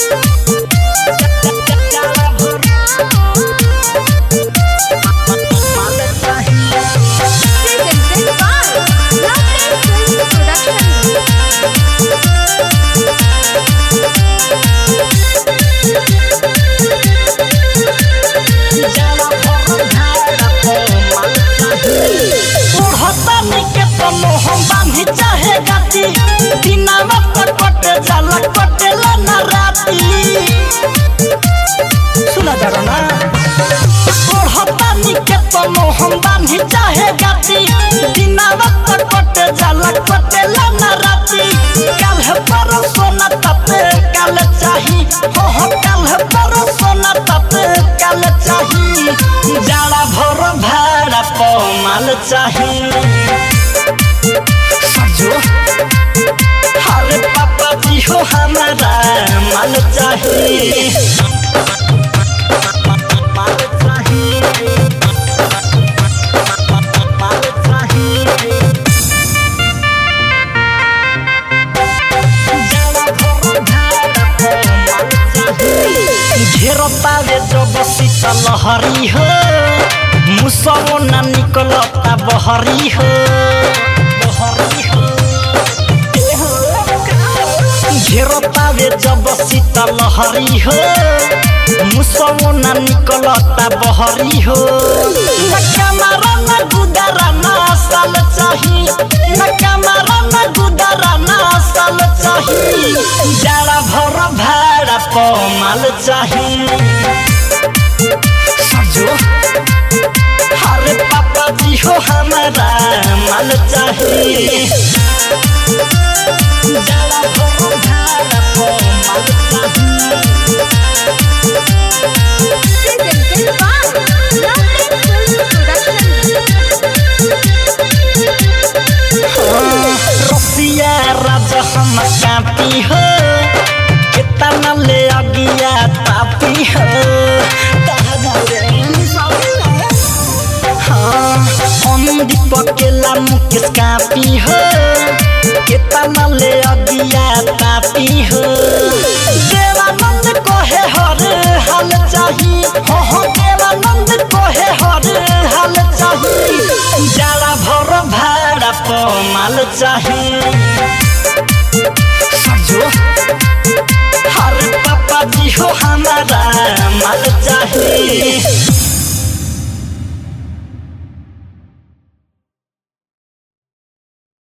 Presented by Lovely Film Production. उड़हतानी के तनो हम बांधी चाहे गाती दिनावा पर कटे जाला कटेला ना राती सुना जा ना उड़हतानी के तनो हम बांधी चाहे गाती दिनावा पर कटे जाला कटेला ना राती कल है पर सोना तपे कल चाही हो हो कल है पर सोना तपे कल चाही जाड़ा भर भाड़ा पमाल चाही सजो अरे पापा जी हो हमारा माल चाही माल चाही माल चाही घेरतावे जब शीतल लहरी हो मुसवो ना निकलता बहरी हो बहरी हो घेरतावे जब शीतल लहरी हो मुसवो ना निकलता बहरी हो न कमरा न गुदरा ना साल चाही न कमरा न गुदरा ना साल चाही जाड़ा भर भाड़ा पमाल चाही सजो अरे पापा जी हो हमारा माल चाही जाड़ा भर भाड़ा पमाल चाही Presented by Lovely Film Production. रसिया राजा हम कापी हो कितना ले अगिया तापी हो हाँ अंधी पकेला मुकेश कापी हो कितना ले अगिया तापी हो देवानंद कोहे हर हाल चाही हो हो देवानंद कोहे हर हाल चाही जाड़ा भर भाड़ा पमाल चाही सजो हर पापा जी हो हमारा माल चाही